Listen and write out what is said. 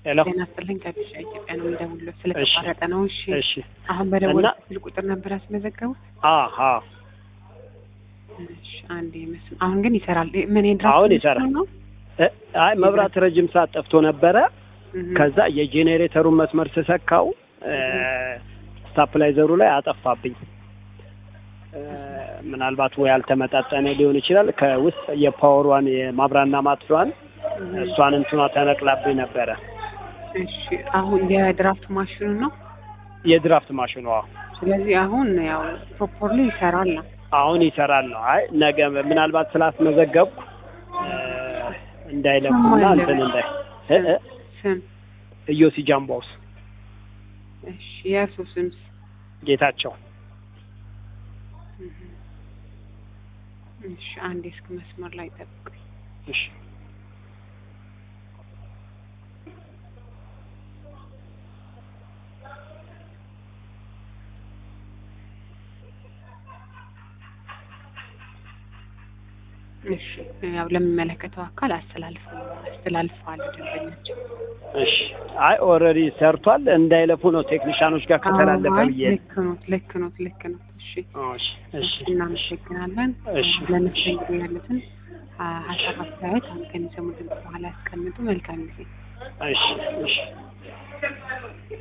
ሄሎ ጤና ይስጥልኝ ከቢሻ ኢትዮጵያ ነው የምደውልልዎት። ስለተቋረጠ ነው። እሺ እሺ አሁን በደወል እና- ስልክ ቁጥር ነበር ያስመዘገቡት? አሀ እሺ አንዴ መስም አሁን ግን ይሰራል። ምን የድራፍት አሁን መስመር ይሰራል። ነው? እ፣ አይ መብራት ረጅም ሰዓት ጠፍቶ ነበረ። እህ፣ ከዛ የጄኔሬተሩን መስመር ስሰካው እ፣ ስታፕላይዘሩ ላይ አጠፋብኝ። እ፣ ምናልባት ወይ ያልተመጣጠነ ሊሆን ይችላል። ከውስጥ የፓወሯን የማብራና ማጥፊያዋን እህ። እሷን እንትኗ ተነቅላብኝ ነበረ። እሺ አሁን የድራፍት ማሽኑ ነው። የድራፍት ማሽኗ ስለዚህ አሁን ያው ፕሮፖርሊ ይሰራል ነው። አሁን ይሰራል ነው። አይ ነገ ምናልባት ስላስመዘገብኩ እ፣ እንዳይለፉና ስም አለ። እንትን እንዳይ እ፣ እ፣ ስም ኢዮሲ ጃምባውስ እሺ የእርሱ ስምስ? ጌታቸው እህ። እሺ አንዴ እስክ መስመር ላይ ጠብቁኝ። እሺ እሺ ያው ለሚመለከተው አካል አስተላልፈ አስተላልፈዋል ደንበኛቸው። እሺ አይ ኦልሬዲ ሰርቷል። እንዳይለፉ ነው ቴክኒሻኖች ጋር ከተላለፈ አይ፣ ብዬ ነው። ልክ ኖት ልክ ኖት ልክ ኖት። እሺ እሺ እሺ እናመሰግናለን። እሺ። ለመስተንግዶ ያሉትን አ- ሀሳብ አስተያየት አሁን ከሚሰሙ ድምጽ በኋላ ያስቀምጡ። መልካም ጊዜ። እሺ እሺ